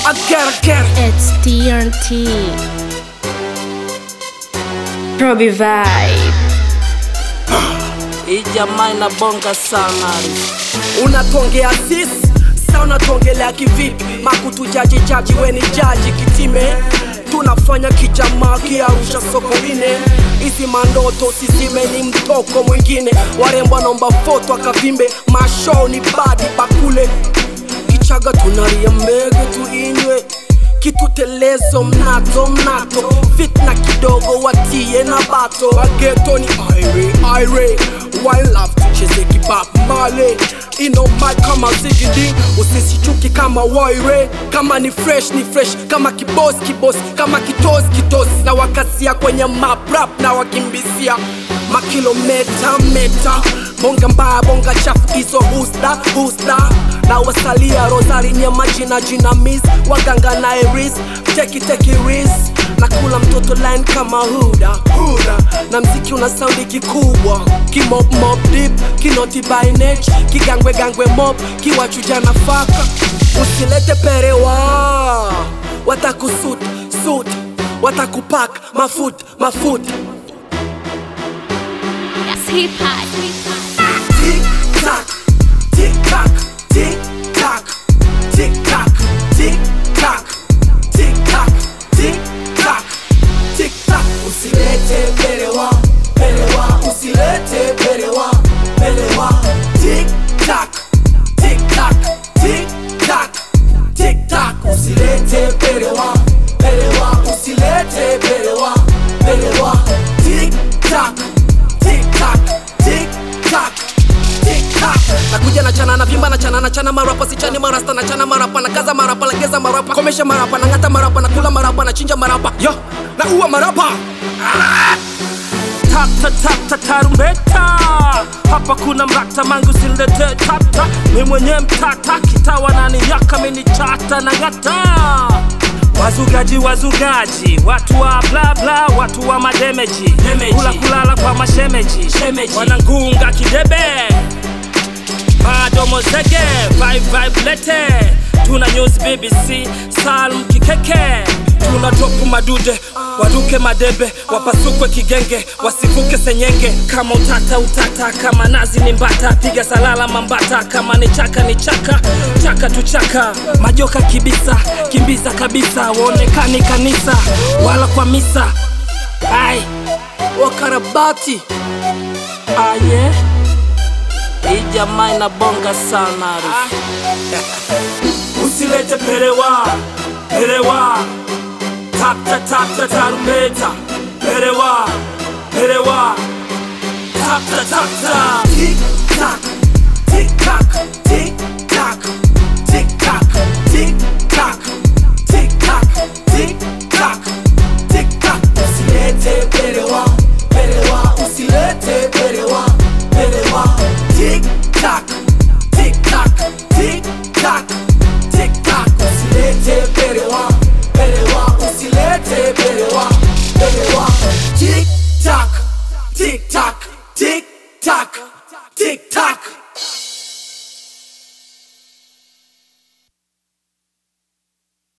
I gotta get it. It's TNT. Robbie Vibe. Hii jamaa inabonga sana. unatongea sis sa unatongelea kivipi makutujaji jaji weni jaji kitime tunafanya kijamaa kiarusha soko ine hizi mandoto sisime ni mtoko mwingine warembo wanaomba foto akavimbe mashow ni badi bakule kichaga tunaria mbege tuinywe kitutelezo mnato mnato fitna kidogo watie na bato wageto ni aire aire One love tucheze kibap male ino mic kama zigidi usisichuki kama waire kama ni fresh ni fresh kama kibos kibos kama kitos kitos na wakasia kwenye map rap na wakimbisia makilometa meta bonga mbaya bonga chafu hizo husda husda na wasalia rosari nyema jina jina mis waganga na eris teki teki ris na kula mtoto line kama huda huda na mziki una saundi kikubwa kimop mop dip kinoti binage kigangwe gangwe mop kiwachuja nafaka usilete perewa watakusut sut watakupak mafut mafut Yes, hip hop. Tick tock, tick tock, tick tock, tick tock, tick tock, tick tock, tick tock, tick tock. Usilete belewa, belewa, usilete belewa, belewa. Tick tock, tick tock, tick tock, tick tock. Usilete belewa, belewa, usilete belewa, belewa. Tick tock, tick tock, tick tock. TikTok. nakuja na chana na vimba na chana na chana marapa sichani marasta na chana marapa na kaza marapa legeza marapa komesha marapa na ngata marapa na kula marapa na chinja marapa yo na uwa marapa Tata tata tarumbeta hapa kuna mrata mangu silete tata mi mwenye mtata kitawa nani yaka mini chata na ngata wazugaji wazugaji watu wa bla bla watu wa mademeji Demeji. kula kulala kwa mashemeji Shemeji. wanangunga kidebe madomo zege vibe vibe lete tuna news bbc salm kikeke tuna dropu madude waruke madebe wapasukwe kigenge wasivuke senyenge kama utata utata kama nazi ni mbata piga salala mambata kama ni chaka ni chaka chaka tuchaka majoka kibisa kimbiza kabisa waonekani kanisa wala kwa misa ai wakarabati aye hii jamaa inabonga sana usilete perewa perewa tapta tapta tarumbeta perewa perewa tapta tapta TikTok, TikTok, TikTok, TikTok, TikTok, TikTok, TikTok, TikTok. Usilete belewa, belewa, usilete belewa, belewa. TikTok, TikTok, TikTok, TikTok. Usilete belewa, belewa, usilete belewa, belewa. TikTok, TikTok, TikTok.